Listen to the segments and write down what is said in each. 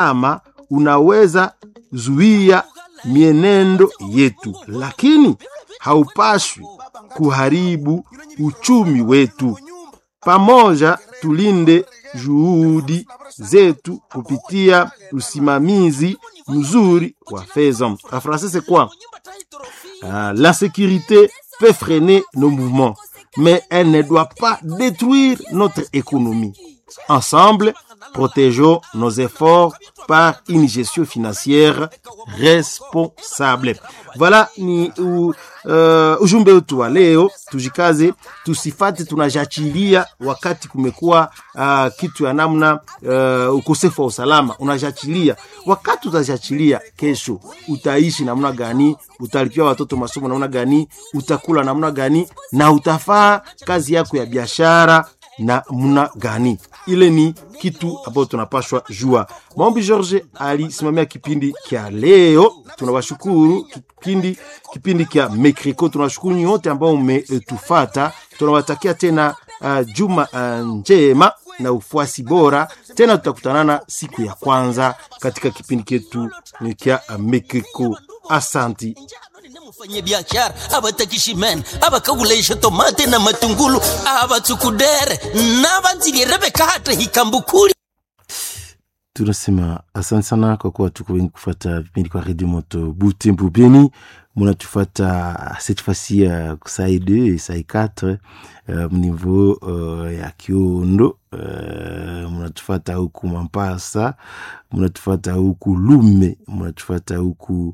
ama unaweza zuia mienendo yetu, lakini haupashwi kuharibu uchumi wetu. Pamoja tulinde juhudi zetu kupitia usimamizi mzuri wa fedha. En français c'est quoi? Euh, L'insécurité peut freiner nos mouvements, mais elle ne doit pas détruire notre économie. Ensemble, protégeons nos efforts par une gestion financière responsable. Voilà ni u, uh, ujumbe wetu wa leo. Tujikaze, tusifate tunajachilia wakati kumekuwa uh, kitu ya namna uh, ukosefu wa usalama, unajachilia. Wakati utajachilia, kesho utaishi namna gani? Utalipia watoto masomo namna gani? Utakula namna gani? Na utafaa kazi yako ya biashara na mna gani? Ile ni kitu ambayo tunapashwa jua. Maombi George alisimamia kipindi kya leo, tunawashukuru. Kipindi kipindi kya Mekriko, tunawashukuru nyote ambao umetufata. Tunawatakia tena uh, juma uh, njema na ufuasi bora. Tena tutakutanana siku ya kwanza katika kipindi ketu kya Mekriko. Asanti. mufanye biashara abatakishimen abakaguleisha tomate na matungulu abatsukudere nabanzilierebe hata hikambukuli tunasema asante sana kwa kuwa tuko wengi kufata vipindi kwa redio moto butembo beni munatufata cette fois-ci uh, sai 2 sai 4 uh, mniveau uh, ya kiondo uh, munatufata huku mampasa munatufata huku lume munatufata huku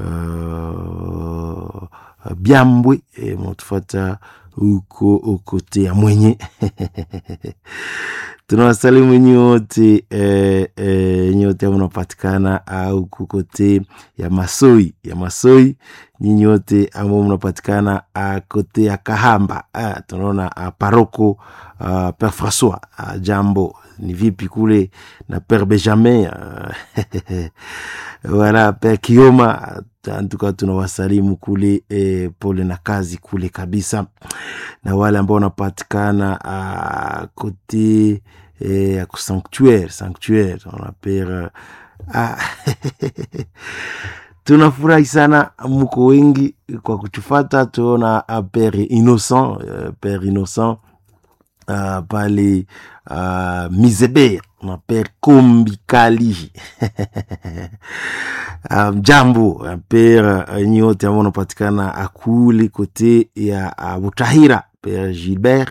uh, byambwe e, munatufata huko okote ya mwenye tunawasalimu nyote eh, eh, nyote mnapatikana au kukote ya masoi ya masoi nyinyi wote ambao mnapatikana kote ya kahamba ah, tunaona ah, paroko ah, pere françois ah, jambo ni vipi kule na pere benjamin ah, wala pere kioma antuka tunawasalimu kule eh, pole na kazi kule kabisa na wale ambao wanapatikana uh, kote ya eh, sanctuaire sanctuaire wanapera ah, tunafurahi sana mko wengi kwa kuchufata tuona pere innocent uh, pere innocent uh, pale uh, mizeber na pere kombikali mjambo um, pere uh, nyote ambao unapatikana akuli kote ya uh, butahira pere gilbert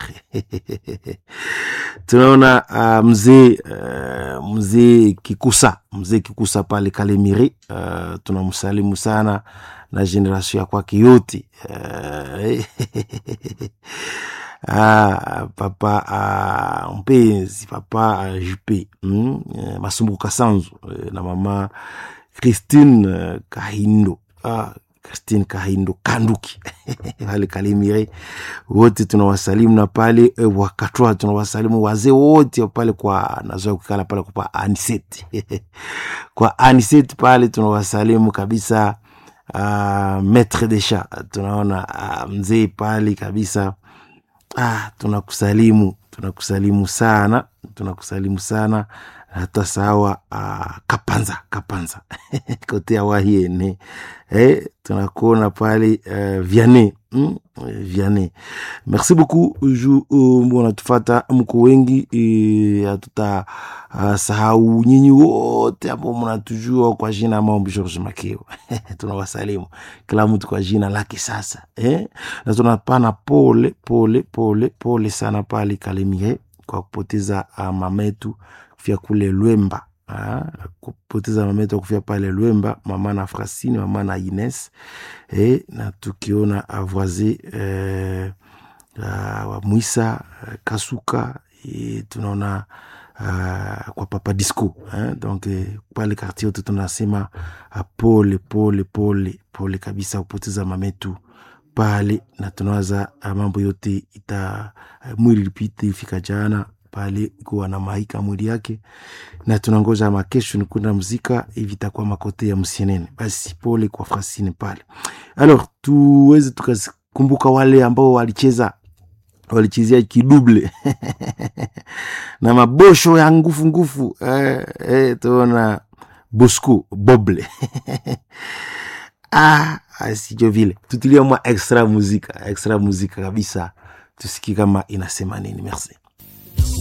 tunaona uh, mzee uh, mzee kikusa mzee kikusa pale kalemiri uh, tunamsalimu sana na generation ya kwake yote uh, ah, papa ah, mpenzi papa ah, jupe mm, eh, masumbuko kasanzu eh, na mama christine eh, kahindo ah, christine kahindo kanduki pale kalimire wote tunawasalimu na pale eh, wakatwa tunawasalimu wazee wote pale kwa nazoa kukala pale kwa aniset kwa aniset pale tunawasalimu kabisa uh, maître de chat tunaona uh, mzee pale kabisa ah, tunakusalimu tunakusalimu sana tunakusalimu sana hata sawa uh, kapanza kapanza kote awahiene eh, tunakuona pale uh, viane mm? viane merci beaucoup ju uh, wanatufata mko wengi hatuta uh, uh, sahau nyinyi wote ambao mnatujua kwa jina maombi george makeo tunawasalimu kila mtu kwa jina lake sasa eh? na tunapana pole pole pole pole sana pale kalemie kwa kupoteza uh, mametu kufia kule lwemba Ha, kupoteza mameto kufia pale Lwemba, mama na Frasini, mama na Ines e, na tukiona avoise eh, uh, wa Mwisa uh, Kasuka e, tunaona uh, kwa papa disco eh, donc eh, pale kartier yote tunasema uh, pole pole pole pole kabisa kupoteza mametu pale, na tunawaza uh, mambo yote ita uh, mwili lipite ifika jana pale kuwa na maika mwili yake, na tunangoja makesho ni kwenda mzika hivi, itakuwa makote ya msienene. Basi pole kwa Frasini pale. Alors tuweze tukakumbuka wale ambao walicheza walichezea kiduble na mabosho ya ngufu ngufu eh, eh, tuona bosco boble ah, ah, sivyo vile tutilie mwa extra muzika extra muzika kabisa tusikie kama inasema nini merci